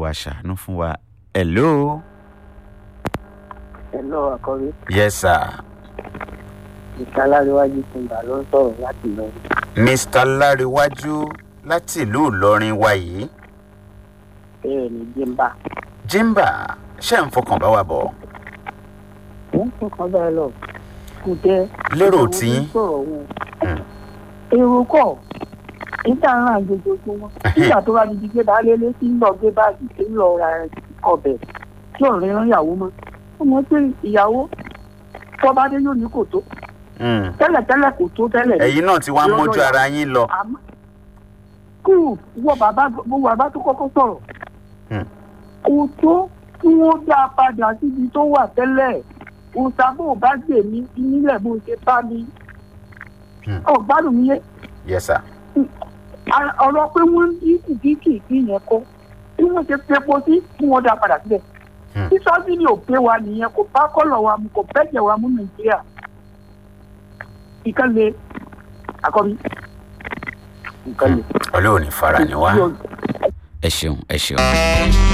olúwa ṣàánú fún wa hello Hello, àkọ́rí. yes sir Ìkàláríwájú Tìǹbà ló ń sọ̀rọ̀ láti lọ. mr láríwájú láti ìlú ìlọrin wa yìí Bẹ́ẹ̀ ni Jímbà. jimba ṣé ń fọkàn bá wa bọ̀ Wọ́n fọkàn bẹ́ẹ̀ lọ. Kò jẹ́. lérò tí sọ̀rọ̀ wọn. Hmm. Èrò kọ̀. Níta ń ràn jojoojúmọ́. Nígbà tó bá di di gbé bá lélé tí ń lọ gbé báàgì tí ń lọ ra ọbẹ̀ tí ò rí rán ìyàwó mọ́. Ọmọ pé ìyàwó tọ́ba dé yóò ní kò tó. Mm. Tẹ́lẹ̀tẹ́lẹ̀ kò tó tẹ́lẹ̀. ẹ̀yin náà ti wá Lọ́dọ̀ mójú ìyàwó. ara yín lọ àmọ́ kú wọ bàbá wọ bàbá tó kọ́kọ́ sọ̀rọ̀ Hmm. kò tó kí wọ́n dá a padà síbi tó wà tẹ́lẹ̀ òṣàbò bá gbè mí nílẹ̀ bó ṣe bá mi Hmm. ọ̀gbádùn mi yé yes sir A- ọ̀rọ̀ pé wọ́n ń dí kìkìkì sí yẹn kọ́ bí wọ́n ṣe fepo sí kí wọ́n dá a padà síbẹ̀ Hmm. tí sọ́sìnì ò pé wa nìyẹn kò bá kọ́lọ̀ wa mu kò bẹ́jẹ̀ wa mú nàìjíríà ìkànnì àkọ́bí ìkànnì. ọlọ́run ní fara ni wá ẹ ṣeun ẹ ṣeun.